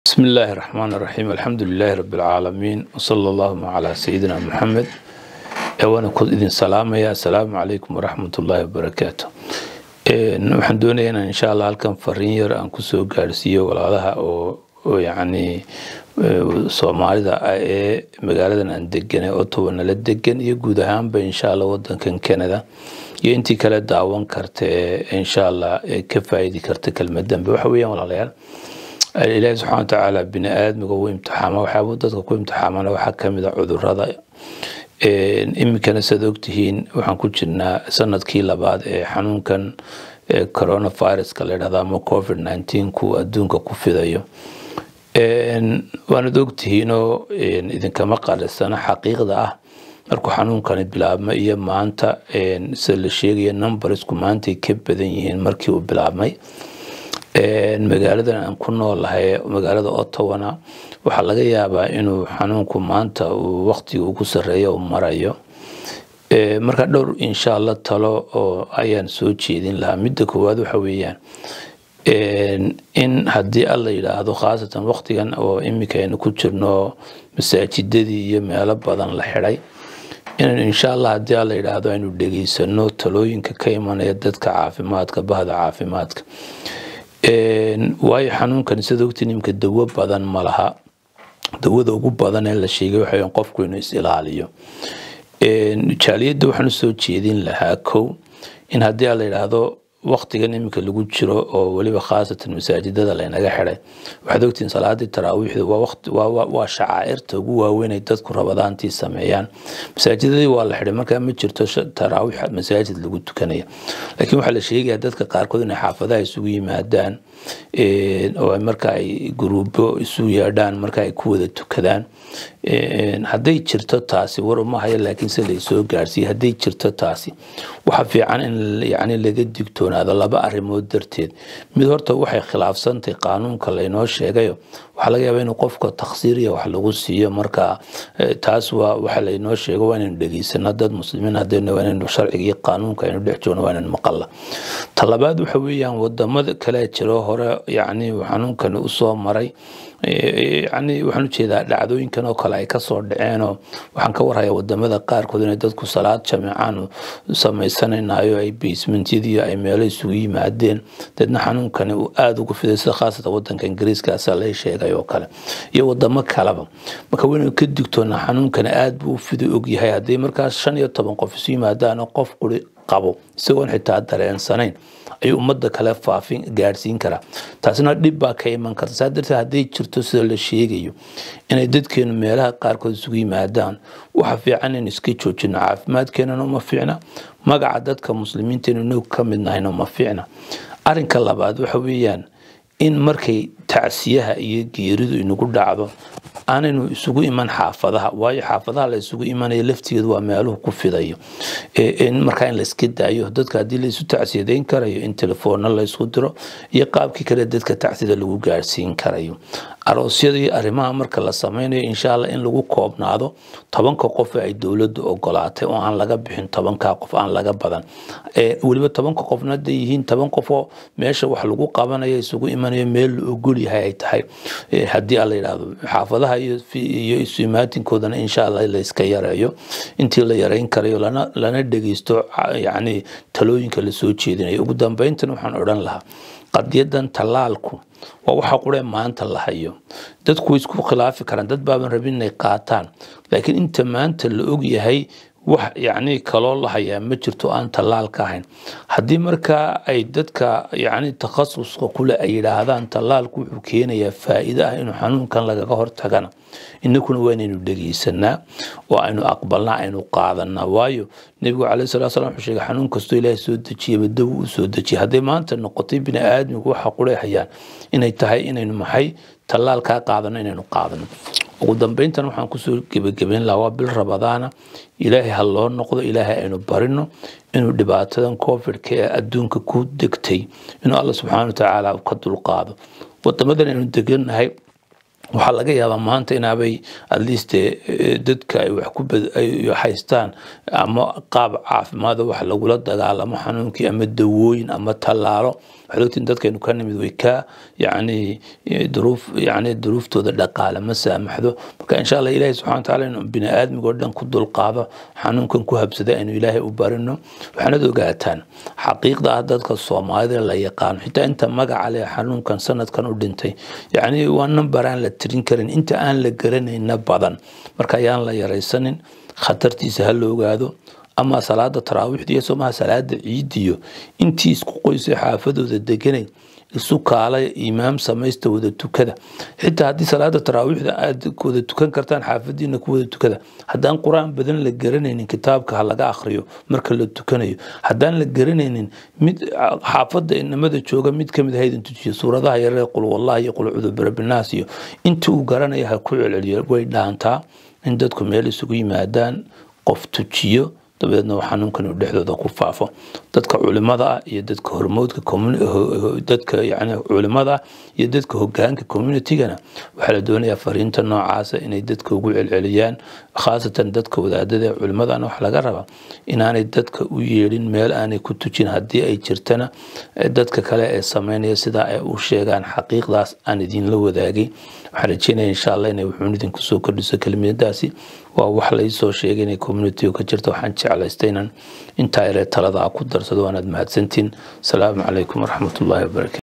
بسم الله الرحمن الرحيم الحمد لله رب العالمين وصلى اللهم على سيدنا محمد وانا كنت idin salaamaya asalaamu calaykum waraxmat ullaahi wabarakaatu waxaan doonayaa inaan insha allah halkan fariin yar aan kusoo gaarsiiyo walaalaha oo yacni soomaalida ah ee magaaladan aan deganay ottawa nala degan iyo guud ahaanba insha allah wadankan canada iyo intii kale daawan karta ee insha allah ka faa'iidi karta kelmadanba waxa weeyaan walaalayaal ilaahi subxana watacaala bini aadmiga uu imtixaama waxyaaba dadka ku imtixaamana waxaa kamid a cudurada iminkana saad ogtihiin waxaan ku jirnaa sanadkii labaad ee xanuunkan coronaviruska la yidhahda ama covid nineteen ku adduunka ku fidayo waanad ogtihiinoo idinkama qalisana xaqiiqda ah markuu xanuunkani bilaabmay iyo maanta sida la sheegaya numbersku maantay ka badan yihiin markii uu bilaabmay magaaladan aan ku noolahay magaalada ottawana waxaa laga yaabaa inuu xanuunku maanta uu waqtiga ugu sareeya uu marayo marka dhowr insha allah talo oo ayaan soo jeedin lahaa midda koowaad waxa weeyaan in haddii alla yidhaahdo khaasatan waqtigan oo iminka aynu ku jirno masaajidadii iyo meelo badan la xidhay inaynu insha allah haddii alla yidhaahdo aynu dhegeysano talooyinka ka imanaya dadka caafimaadka bahda caafimaadka waayo xanuunkan sida ogti nimka dawo badan ma laha dawada ugu badan ee la sheegay waxa qofku inuu is ilaaliyo jaaliyadda waxaan usoo jeedin lahaa kow in haddii a la yidhaahdo waqtigan iminka lagu jiro oo weliba khaasatan masaajidada laynaga xiday waxaad ogtihiin salaadii taraawiixda waa shacaa'irta ugu waaweyn ay dadku rabadaantii sameeyaan masaajidadii waa la xiday markaa ma jirto taraawiix masaajid lagu tukanaya laakiin waxaa la sheegaya dadka qaarkood inay xaafadaha isugu yimaadaan oo marka ay guruubo isu yeedhaan marka ay ku wada tukadaan hadday jirto taasi war uma hayo laakiin se laysoo gaarsiiye hadday jirto taasi waxa fiican in yani laga digtoonaado laba arrimood darteed mid horta waxay khilaafsantay qaanuunka laynoo sheegayo waxaa laga yaaba inuu qofka taksiiriya wax lagu siiyo marka taas waa waxa laynoo sheego waa inaynu dhegeysano dad muslimiin haddayna waa inaynu sharciga iyo qaanuunka aynu dhex joogno waa inaynu maqalla talabaad waxa weeyaan wadamada kale jiro hore yacni xanuunkani usoo maray yani waxaan ujeedaa dhacdooyinkan oo kale ay kasoo dhaceenoo waxaan ka warhayaa wadamada qaarkood inay dadku salaad jamiicaan samaysanaynayo ay basementyadii ay meelo isugu yimaadeen deedna xanuunkani uu aada ugu fiday sida khaasatan wadanka ingiriiskaasa lay sheegay oo kale iyo wadamo kaleba marka waynu ka digtoonaa xanuunkani aada buu u fiday ogyahay haddii markaas shan iyo toban qof isu yimaadaan qof quri qabo isagoon xitaa dareensanayn ayuu ummadda kale faafin gaadhsiin karaa taasina dhib baa ka iman karta saa darteed hadday jirto sida la sheegayo inay dadkeenu meelaha qaarkood isugu yimaadaan waxa fiican in iska joojino caafimaadkeenana uma fiicna magaca dadka muslimiinteenu inagu ka mid nahayna uma fiicna arrinka labaad waxa weeyaan in markay tacsiyaha iyo geeridu inagu dhacdo aanaynu isugu iman xaafadaha waayo xaafadaha la isugu imanaya laftigeedu waa meeluhu ku fidayo markaa in layska daayo dadka haddii laysu tacsiyadeyn karayo in telefoonna laysku diro iyo qaabkii kale dadka tacsida lagu gaarsiin karayo aroosyadii arrimaha marka la sameynayo insha allah in lagu koobnaado tobanka qof ay dowladdu ogolaatay oo aan laga bixin tobanka qof aan laga badan weliba tobanka qofna hadday yihiin toban qof oo meesha wax lagu qabanayo isugu imanayo meel la ogol yahay ay tahay haddii a la yidhaahdo xaafadaha iyo isuimaatinkoodan insha allah layska yareeyo intii la yareyn karayo lana dhegeysto yani talooyinka lasoo jeedinayo ugu dambeyntan waxaan odhan lahaa qadiyadan tallaalku waa waxa quree maanta la hayo dadku way isku khilaafi karaan dad baaban rabin inay qaataan laakiin inta maanta la og yahay wax yacni kaloo la hayaa ma jirto aan tallaal ka ahayn haddii markaa ay dadka yacni takhasuska kule ay yidhaahdaan tallaalku wuxuu keenayaa faa'iido ah inuu xanuunkan lagaga hortagana inakuna waa inaynu dhegeysanaa oo aynu aqbalnaa aynu qaadanaa waayo nebigu caleyhi salatu salam wuxuu sheegay xanuun kastoo ilaahay soo dejiyaba daw uu soo dejiyay hadday maanta noqotay bini aadmigu waxa qurey hayaan inay tahay inaynu maxay tallaal kaa qaadano inaynu qaadano ugu dambeyntan waxaan kusoo gebagabeyn lahaa waa bil rabadaana ilaahay ha loo noqdo ilaahay aynu barino inuu dhibaatadan covidka ee adduunka ku degtay inuu alla subxaana watacaala ka dulqaado wadamadan aynu degannahay waxaa laga yaabaa maanta inaabay at least dadka ay wax ku haystaan ama qaab caafimaada wax lagula dagaalamo xanuunkii ama dawooyin ama tallaalo waxaad ogtiin dadkaynu ka nimid way ka yacni duruuf yacni duruuftooda dhaqaale ma saamaxdo marka insha allah ilaahay subxana watacaala inuu bini aadmigoo dhan ku dulqaado xanuunkan ku habsada aynu ilaahay u barino waxaanad ogaataan xaqiiqda ah dadka soomaalida la yaqaano xitaa inta magaca leh xanuunkan sanadkan u dhintay yacni waa nambar aan la tirin karin inta aan la garanayna badan marka ayaan la yaraysanin khatartiisa ha la ogaado ama salaada taraawiixda iyo somaha salaada ciidiyo intii isku qoysay xaafadooda deganay isu kaala imaam samaysta wada tukada xitaa haddii salaada taraawiixda aad wada tukan kartaan xaafadiina ku wada tukada haddaan qur-aan badan la garanaynin kitaabka ha laga akhriyo marka la tukanayo haddaan la garanaynin mid xaafadda inamada jooga mid kamid ha idin tujiyo suuradaha yaree qul wallahi iyo qul cudubirabinaas iyo intii uu garanaya ha ku celceliyo way dhaantaa in dadku meel isugu yimaadaan qof tujiyo dabeedna xanuunkan uu dhexdooda ku faafo dadka culimada ah iyo dadka hormoodka dadka yani culimada ah iyo dadka hogaanka communitygana waxaa la doonayaa fariinta noocaasa inay dadka ugu celceliyaan khaasatan dadka wadaadada ee culimadana waxa laga rabaa inaanay dadka u yeedhin meel aanay ku tujin haddii ay jirtana dadka kale ee sameynaya sidaa ay u sheegaan xaqiiqdaas aan idinla wadaagay waxaan rajeynaya insha allah inay wuxuun idinku soo kordhiso kelimadaasi waa wax laysoo sheegay inay communitiga ka jirto waxaan jeclaystay inaan intaa yaree talada ku darsado waanaad mahadsantiin asalaamu calaykum waraxmatullaahi wabarakatu